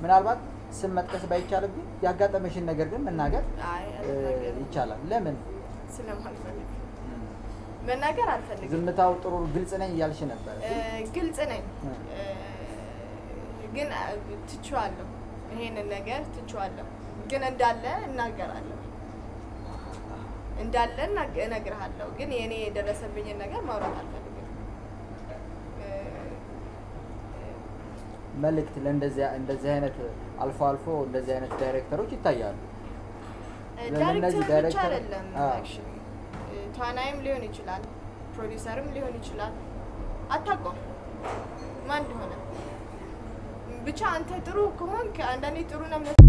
ምናልባት ስም መጥቀስ ባይቻልብኝ ያጋጠመሽን ነገር ግን መናገር አይ እ, አልናገርም። ይቻላል። ለምን ስለማልፈልግ መናገር አልፈልግም። ዝምታው ጥሩ ግልጽ ነኝ እያልሽ ነበር። እ፣ ግልጽ ነኝ እ. እ፣ ግን አ፣ ትቼዋለሁ። ይሄንን ነገር ትቼዋለሁ፣ ግን እንዳለ እናገራለሁ። እንዳለ እናግ- እነግርሃለሁ፣ ግን የእኔ የደረሰብኝን ነገር ማውራት አልፈልግም። እ፣ መልእክት ለእንደዚህ እንደዚህ አይነት አልፎ አልፎ እንደዚህ አይነት ዳይሬክተሮች ይታያሉ። ለእነዚህ ዳይሬክተር ብቻ ዳይሬክተር- አይደለም አዎ። actually ተዋናይም ሊሆን ይችላል፣ ፕሮዲሰርም ሊሆን ይችላል። አታውቀውም ማን እንደሆነ። ብቻ አንተ ጥሩ ከሆንክ አንዳንዴ ጥሩ ነው